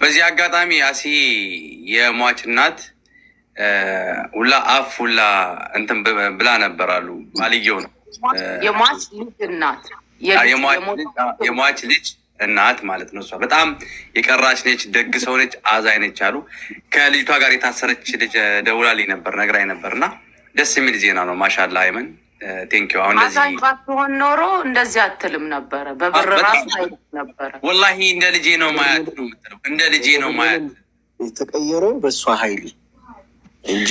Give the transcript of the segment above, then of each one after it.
በዚህ አጋጣሚ አሲ የሟች እናት ሁላ አፍ ሁላ እንትን ብላ ነበር አሉ። ባልየው ነው የሟች ልጅ እናት የሟች ልጅ እናት ማለት ነው። እሷ በጣም የቀራች ነች፣ ደግ ሰው ነች፣ አዛኝ ነች አሉ። ከልጅቷ ጋር የታሰረች ልጅ ደውላልኝ ነበር ነግራኝ ነበር እና ደስ የሚል ዜና ነው። ማሻላ አይመን ቴንኪው። አሁን አዛኝ ባትሆን ኖሮ እንደዚህ አትልም ነበረ። በብር ራሱ አይልም ነበረ። ወላሂ እንደ ልጄ ነው ማያት ነው የምትለው። እንደ ልጄ ነው ማያት የተቀየረው በእሷ ኃይል እንጂ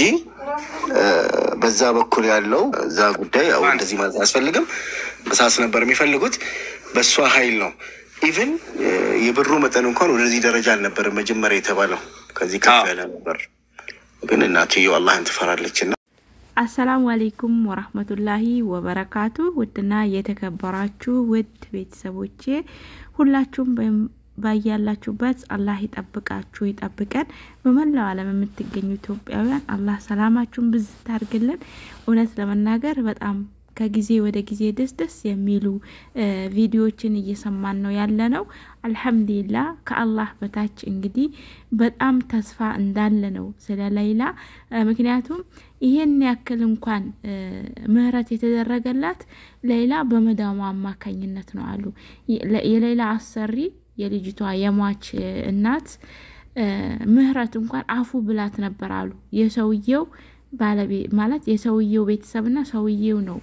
በዛ በኩል ያለው እዛ ጉዳይ ያው እንደዚህ ማለት አያስፈልግም። በሳስ ነበር የሚፈልጉት በእሷ ኃይል ነው። ኢቨን የብሩ መጠን እንኳን ወደዚህ ደረጃ አልነበረም መጀመሪያ የተባለው ከዚህ ከፍ ያለ ነበር። ግን እናትየው አላህን ትፈራለች እና አሰላሙ አሌይኩም ወራህመቱላሂ ወበረካቱ። ውድና የተከበራችሁ ውድ ቤተሰቦቼ ሁላችሁም ባያላችሁበት አላህ ይጠብቃችሁ ይጠብቀን። በመላው ዓለም የምትገኙ ኢትዮጵያውያን አላህ ሰላማችሁን ብዝት አድርግልን። እውነት ለመናገር በጣም ከጊዜ ወደ ጊዜ ደስ ደስ የሚሉ ቪዲዮዎችን እየሰማን ነው ያለ ነው። አልሐምዱሊላ ከአላህ በታች እንግዲህ በጣም ተስፋ እንዳለ ነው ስለ ላይላ። ምክንያቱም ይሄን ያክል እንኳን ምህረት የተደረገላት ላይላ በመዳሙ አማካኝነት ነው አሉ የላይላ አሰሪ የልጅቷ የሟች እናት ምህረት እንኳን አፉ ብላት ነበር አሉ። የሰውየው ባለቤት ማለት የሰውየው ቤተሰብና ሰውየው ነው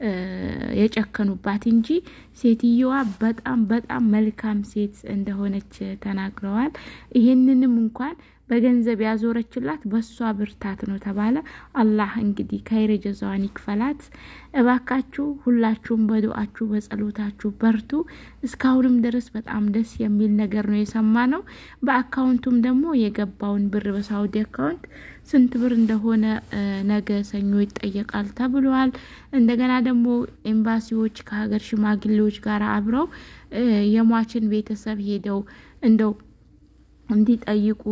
የጨከኑባት እንጂ ሴትየዋ በጣም በጣም መልካም ሴት እንደሆነች ተናግረዋል። ይህንንም እንኳን በገንዘብ ያዞረችላት በሷ ብርታት ነው ተባለ። አላህ እንግዲህ ከይረ ጀዛዋን ይክፈላት። እባካችሁ ሁላችሁም በዱአችሁ በጸሎታችሁ በርቱ። እስካሁንም ድረስ በጣም ደስ የሚል ነገር ነው የሰማ ነው። በአካውንቱም ደግሞ የገባውን ብር በሳውዲ አካውንት ስንት ብር እንደሆነ ነገ ሰኞ ይጠየቃል ተብሏል። እንደገና ደግሞ ኤምባሲዎች ከሀገር ሽማግሌዎች ጋር አብረው የሟችን ቤተሰብ ሄደው እንደው እንዲጠይቁ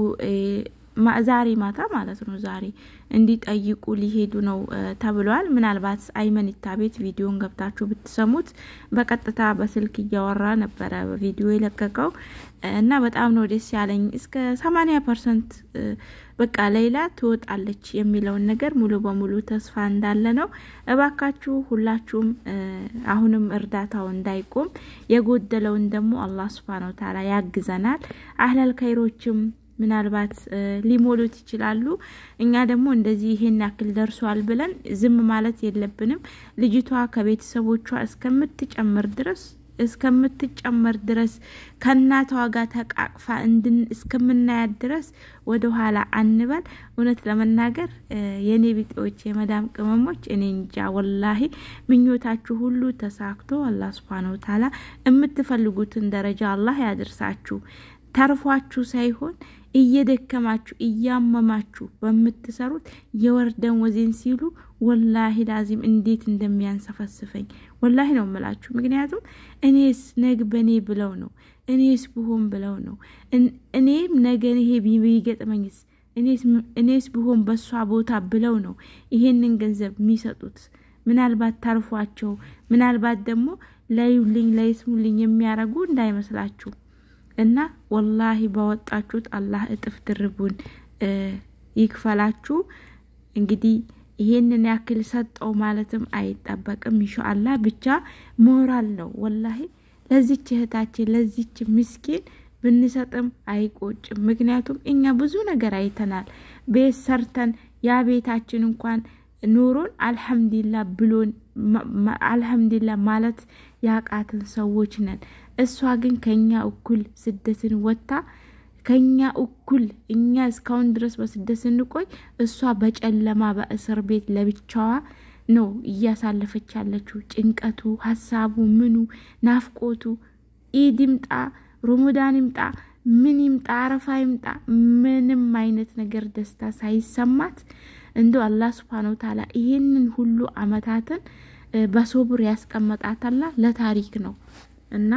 ዛሬ ማታ ማለት ነው። ዛሬ እንዲጠይቁ ሊሄዱ ነው ተብሏል። ምናልባት አይመኒታ ቤት ቪዲዮን ገብታችሁ ብትሰሙት በቀጥታ በስልክ እያወራ ነበረ ቪዲዮ የለቀቀው እና በጣም ነው ደስ ያለኝ። እስከ ሰማኒያ ፐርሰንት በቃ ሌላ ትወጣለች የሚለውን ነገር ሙሉ በሙሉ ተስፋ እንዳለ ነው። እባካችሁ ሁላችሁም አሁንም እርዳታው እንዳይቆም የጎደለውን ደግሞ አላህ ሱብሃነሁ ወተዓላ ያግዘናል። አህለል ከይሮችም ምናልባት ሊሞሉት ይችላሉ። እኛ ደግሞ እንደዚህ ይሄን ያክል ደርሷል ብለን ዝም ማለት የለብንም። ልጅቷ ከቤተሰቦቿ እስከምትጨምር ድረስ እስከምትጨመር ድረስ ከእናቷ ጋር ተቃቅፋ እንድን እስከምናያት ድረስ ወደ ኋላ አንበል። እውነት ለመናገር የኔ ቢጤዎች የመዳም ቅመሞች እኔ እንጃ ወላሂ ምኞታችሁ ሁሉ ተሳክቶ አላህ ሱብሃነሁ ወተዓላ የምትፈልጉትን ደረጃ አላህ ያድርሳችሁ። ተርፏችሁ ሳይሆን እየደከማችሁ እያመማችሁ በምትሰሩት የወር ደመወዜን ሲሉ ወላሂ ላዚም እንዴት እንደሚያንሰፈስፈኝ ወላሂ ነው የምላችሁ። ምክንያቱም እኔስ ነግ በእኔ ብለው ነው እኔስ ብሆን ብለው ነው እኔም ነገን ይሄ ቢገጥመኝስ እኔስ ብሆን በሷ ቦታ ብለው ነው ይሄንን ገንዘብ የሚሰጡት። ምናልባት ተርፏቸው ምናልባት ደግሞ ላዩልኝ ላይስሙልኝ የሚያረጉ እንዳይመስላችሁ እና ወላሂ ባወጣችሁት አላህ እጥፍ ድርቡን ይክፈላችሁ። እንግዲህ ይሄንን ያክል ሰጠው ማለትም አይጠበቅም። ኢንሻአላህ ብቻ ሞራል ነው ወላሂ ለዚች እህታችን ለዚች ምስኪን ብንሰጥም አይቆጭም። ምክንያቱም እኛ ብዙ ነገር አይተናል። ቤት ሰርተን ያ ቤታችን እንኳን ኑሮን አልሐምዱሊላ ብሎን አልሐምዱሊላ ማለት ያቃትን ሰዎች ነን። እሷ ግን ከኛ እኩል ስደትን ወጥታ ከኛ እኩል እኛ እስካሁን ድረስ በስደት ስንቆይ እሷ በጨለማ በእስር ቤት ለብቻዋ ነው እያሳለፈች ያለችው። ጭንቀቱ፣ ሀሳቡ፣ ምኑ፣ ናፍቆቱ ኢድ ይምጣ ሮሞዳን ይምጣ ምን ይምጣ አረፋ ይምጣ ምንም አይነት ነገር ደስታ ሳይሰማት እንደ አላህ ስብሃነሁ ወተዓላ ይሄንን ሁሉ አመታትን በሶብር ያስቀመጣታላ ለታሪክ ነው እና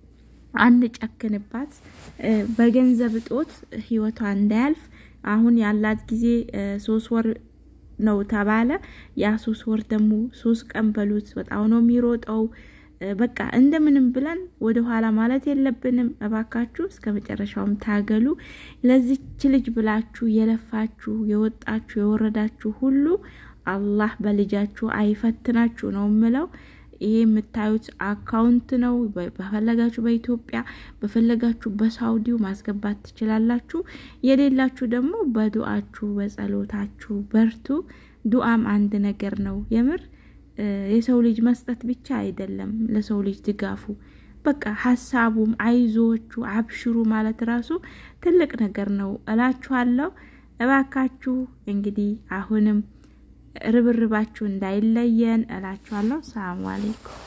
አንጨክንባት። በገንዘብ እጦት ህይወቷ እንዳያልፍ አሁን ያላት ጊዜ ሶስት ወር ነው ተባለ። ያ ሶስት ወር ደግሞ ሶስት ቀን በሉት በጣም ነው የሚሮጠው። በቃ እንደምንም ብለን ወደ ኋላ ማለት የለብንም። እባካችሁ እስከ መጨረሻውም ታገሉ። ለዚች ልጅ ብላችሁ የለፋችሁ የወጣችሁ የወረዳችሁ ሁሉ አላህ በልጃችሁ አይፈትናችሁ ነው የምለው። ይሄ የምታዩት አካውንት ነው። በፈለጋችሁ በኢትዮጵያ በፈለጋችሁ በሳውዲው ማስገባት ትችላላችሁ። የሌላችሁ ደግሞ በዱአችሁ በጸሎታችሁ በርቱ። ዱአም አንድ ነገር ነው የምር የሰው ልጅ መስጠት ብቻ አይደለም፣ ለሰው ልጅ ድጋፉ በቃ ሀሳቡም አይዞቹ አብሽሩ ማለት ራሱ ትልቅ ነገር ነው እላችኋለሁ። እባካችሁ እንግዲህ አሁንም ርብርባችሁ እንዳይለየን እላችኋለሁ። ሰላሙ አሌይኩም